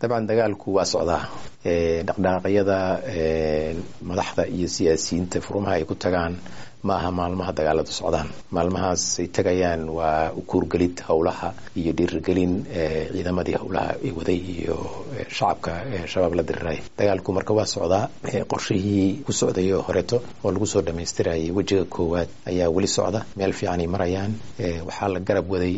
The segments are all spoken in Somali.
dabcan dagaalku waa socdaa dhaqdhaqaaqyada madaxda iyo siyaasiyiinta furmaha ay ku tagaan ma aha maalmaha dagaaladu socdaan maalmahaas ay tagayaan waa ukuurgelid howlaha iyo dhiirigelin ciidamadii howlaha ay waday iyo shacabka shabaab la diriray dagaalku marka waa socdaa qorshihii ku socday oo horeeto oo lagu soo dhammaystirayay wejiga koowaad ayaa weli socda meel fiicanay marayaan waxaa la garab waday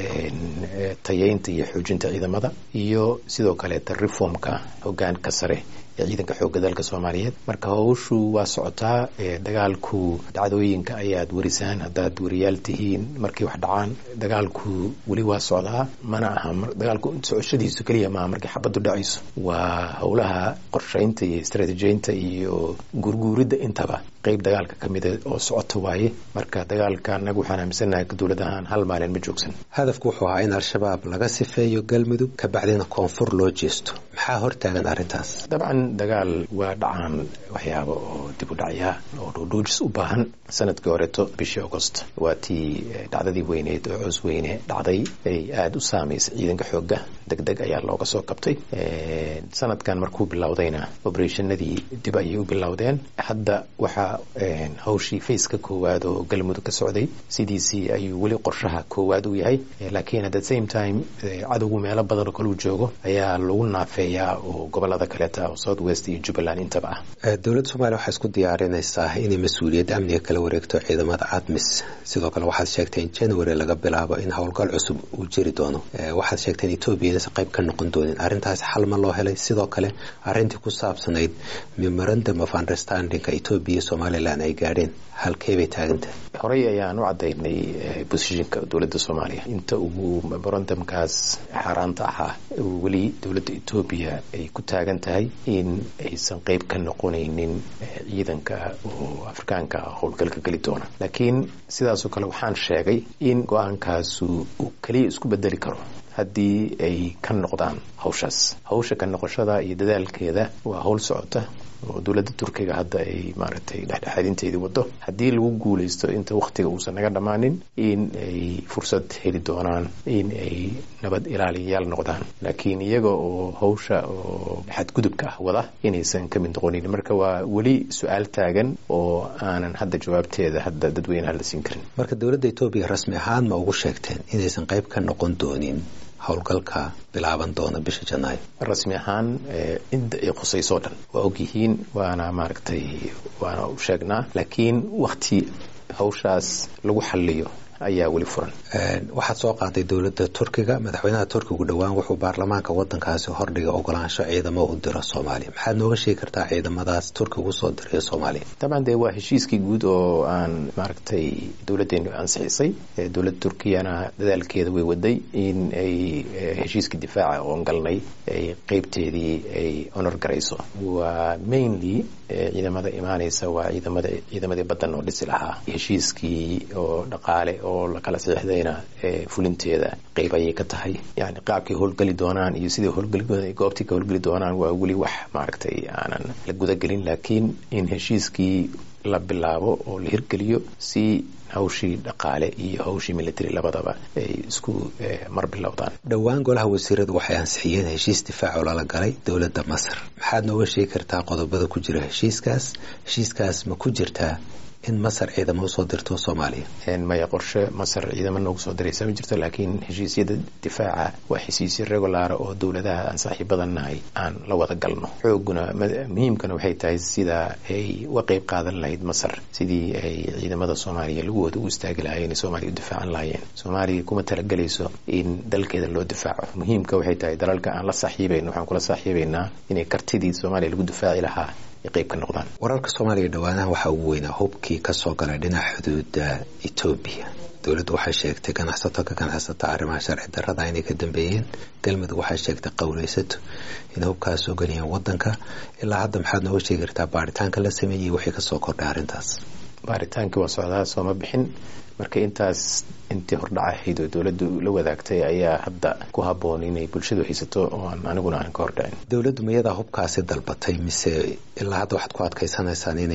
tayeynta iyo xoojinta ciidamada iyo sidoo kaleeta reformka hogaanka sare ee ciidanka xoogga dalka soomaaliyeed marka howshu waa socotaa dagaalku dhacdooyinka ayaad warisaan haddaad wariyaal tihiin markay wax dhacaan dagaalku weli waa socdaa mana aha dagaalku socoshadiisu keliya maaha markay xabaddu dhacayso waa howlaha qorshaynta iyo istaraatiijiyeynta iyo guurguuridda intaba qeyb dagaalka ka mida oo socota waaye marka dagaalka anagu waxaan aaminsanahay dowlad ahaan hal maalin ma joogsan hadafku wuxuu ahaa in al-shabaab laga sifeeyo galmudug kabacdina koonfur loo jeesto maxaa hortaagan arrintaas dabcan dagaal waa dhacaan waxyaaba oo dib u dhacyaa oo dhuudhuujis u baahan sanadkii horeeto bishii augost waa tii dhacdadii weyneed oo coos weyne dhacday ay aada u saamaysay ciidanka xoogga deg deg ayaa looga soo kabtay sanadkan markuu bilowdayna obereshanadii dib ayay u bilowdeen hadda waxaa hawshii faceka koowaad oo galmudug ka socday sidiisii ayuu weli qorshaha koowaad u yahay laakiin at the same time cadowgu meelo badan oo kaleu joogo ayaa lagu naafeeyaa oo gobolada kaleeta oo south west iyo jubbaland intaba ah dowladda soomaliya waxay isku diyaarinaysaa inay mas-uuliyadda amniga kala wareegto ciidamada admis sidoo kale waxaad sheegtay in january laga bilaabo in howlgal cusub uu jiri doono waxaad sheegtay in etoobiya inaysan qayb ka noqon doonin arrintaas xal ma loo helay sidoo kale arrintii ku saabsanayd memorandum of understandingka etoobiya iyo somalilan ay gaadheen halkey bay taagantahay horey ayaan u cadaynay bosishinka dowladda soomaaliya inta uu memorandumkaas xaaraanta ahaa weli dowladda etoobiya ay ku taagan tahay in aysan qayb ka noqonaynin ciidanka oo afrikaanka howlgalka geli doona laakiin sidaasoo kale waxaan sheegay in go-aankaasu uu keliya isku bedeli karo haddii ay ka noqdaan hawshaas hawsha ka noqoshada iyo dadaalkeeda waa howl socota oo dowladda turkiga hadda ay maaragtay dhexdhexaadinteedii wado haddii lagu guulaysto inta wakhtiga uusan naga dhammaanin in ay fursad heli doonaan in ay nabad ilaaliyayaal noqdaan laakiin iyaga oo hawsha oo xadgudubka ah wada inaysan ka mid noqonin marka waa weli su-aal taagan oo aanan hadda jawaabteeda hadda dadweynaha la siin karin marka dowladda etoobiya rasmi ahaan ma ugu sheegteen inaysan qayb ka noqon doonin howlgalka bilaaban doona bisha janaayo rasmi ahaan inta ay khusayso dhan waa ogyihiin waana maaragtay waana u sheegnaa laakiin wakti hawshaas lagu xaliyo ayaa weli furan waxaad soo qaaday dowladda turkiga madaxweynaha turkigu dhowaan wuxuu baarlamaanka wadankaasi hordhiga ogolaansho ciidamo u diro soomaaliya maxaad nooga sheegi kartaa ciidamadaas turkiga usoo dirayo soomaaliya dabcan dee waa heshiiskii guud oo aan maaragtay dowladdeenu ansixisay dowladda turkiyana dadaalkeeda way waday in ay heshiiskii difaaca oon galnay ay qeybteedii ay honor garayso waa mainly ciidamada imaanaysa waa ciidamada ciidamadii badan oo dhisi lahaa heshiiskii oo dhaqaale oo la kala saxiixdayna fulinteeda qeyb ayay ka tahay yani qaabkay howlgeli doonaan iyo sidai howlgeli goobtii ka howlgeli doonaan waa weli wax maaragtay aanan la gudagelin laakiin in heshiiskii la bilaabo oo la hirgeliyo si hawshii dhaqaale iyo hawshii military labadaba ay isku mar bilowdaan dhowaan golaha wasiiradu waxay ansixiyeen heshiis difaaco lala galay dowladda masar maxaad nooga sheegi kartaa qodobada ku jira heshiiskaas heshiiskaas ma ku jirtaa in masar ciidamo usoo dirto soomaaliya maya qorshe masar ciidamo noogu soo diraysa ma jirto laakiin heshiisyada difaaca waa heshiisyo regulaara oo dowladaha aan saaxiibadan nahay aan la wada galno xooguna muhiimkana waxay tahay sida ay uga qeyb qaadan lahayd masar sidii ay ciidamada soomaaliya lagooda u istaagi lahaayeen soomaaliya u difaacan lahaayeen soomaaliya kuma talagelayso in dalkeeda loo difaaco muhiimka waxay tahay dalalka aan la saaxiibayno waxaan kula saaxiibaynaa inay kartidii soomaaliya lagu difaaci lahaa wararka soomaaliya dhowaanaha waxaa ugu weynaa hubkii kasoo galay dhinaca xuduuda etoobiya dowladdu waxay sheegtay ganacsato ka ganacsata arrimaha sharci darada inay ka dambeeyeen galmudug waxay sheegtay qowleysato inay hubkaas soo geliyeen wadanka ilaa hadda maxaad nooga sheegi kartaa baaritaanka la sameeyey wixii kasoo kordhay arrintaas baaritaankii waa socdaa sooma bixin marka intaas intii hordhac ahayd oo dowladdu la wadaagtay ayaa hadda ku habboon inay bulshadu haysato ooan aniguna aanan ka hordhicin dowladdu miyadaa hubkaasi dalbatay mise ilaa hadda waxaad ku adkaysanaysaan inay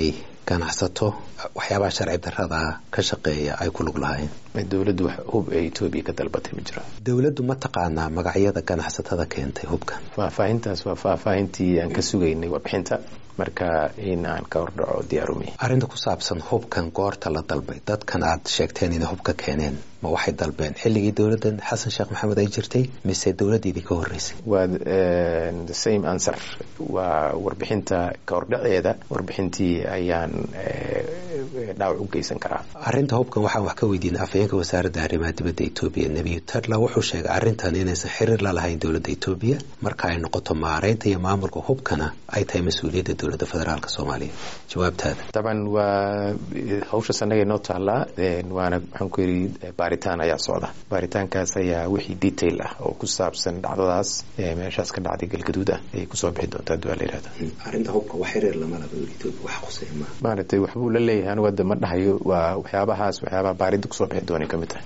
ganacsato waxyaabaha sharci darada ka shaqeeya ay ku lug lahaayeen dowladdu wax hub ee etoobiya ka dalbatay ma jiro dowladdu ma taqaanaa magacyada ganacsatada keentay hubkan faahfaahintaas waa faahfaahintii aan ka sugaynay warbixinta marka in aan ka hordhaco diyaarumi arrinta ku saabsan hubkan goorta la dalbay dadkan aad sheegteen inay hubka keeneen ma waxay dalbeen xilligii dowladdan xasan sheekh maxamed ay jirtay mise dowladdiidii ka horreysay waa the same answer waa warbixinta ka hordhaceeda warbixintii ayaan dhaawac u geysan karaa arrinta hubkan waxaan wax ka weydiinay afhayeenka wasaaradda arrimaha dibadda etoobiya nebiyu tadla wuxuu sheegay arrintan inaysan xiriir la lahayn dowladda etoobiya marka ay noqoto maareynta iyo maamulka hubkana ay tahay mas-uuliyadda dowladda federaalk soomaaliya jawaabtaada daban waa hawshaas annaga noo taallaa waana maxaan ku yidhi baaritaan ayaa socda baaritaankaas ayaa wixii detail ah oo ku saabsan dhacdadaas meeshaas ka dhacday galgaduud ah ayay kusoo bixi doontaa duwaa la yihahda arrinta hubka wax xiriir lama laba etoobiya wax quseeya maaha maaragtay waxbuu la leeyahay anigu hadda ma dhahayo waa waxyaabahaas waxyaabaha baaridda kusoo bixi doonay ka mid tahay